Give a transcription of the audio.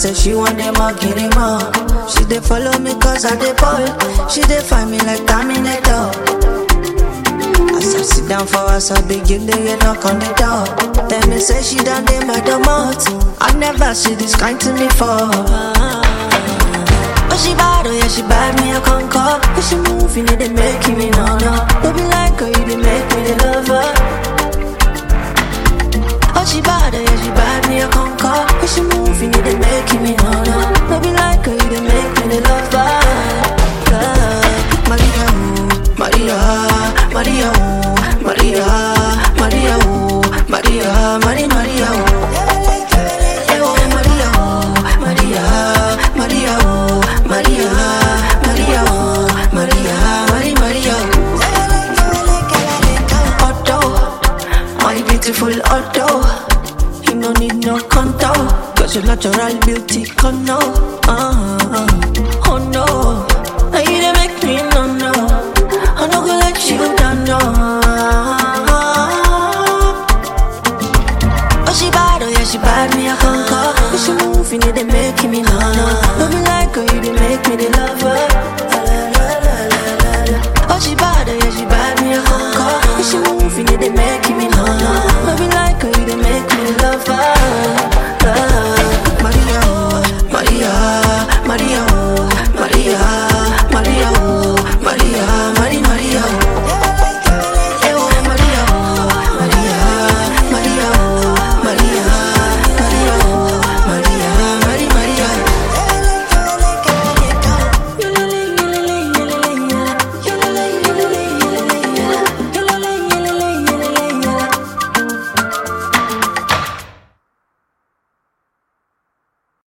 say she want them all, get him all. She dey follow me cause I dey ball. She dey find me like Terminator. As I sit down for us, I begin to get knock on the door. Tell me say she done dey my domot. I never see this kind to me for. Oh she bad, oh yeah she bad, me a conquer. If she move, you know they make me no no. Don't be like her, you they make me the lover. Oh she bad, oh yeah she bad, me a conquer. If she move, you know they make me no no. Don't be like her, you they make me the lover. Yeah. Maria, ooh, Maria, Maria, ooh, Maria, Maria, ooh, Maria, Maria, Maria, ooh. Eh, oh, Maria, ooh, Maria, Maria, ooh, Maria, Maria, ooh, Maria, Maria, Maria, ooh. Otto, my beautiful Otto. You no need no contour, cause your natural beauty come now. Uh-huh.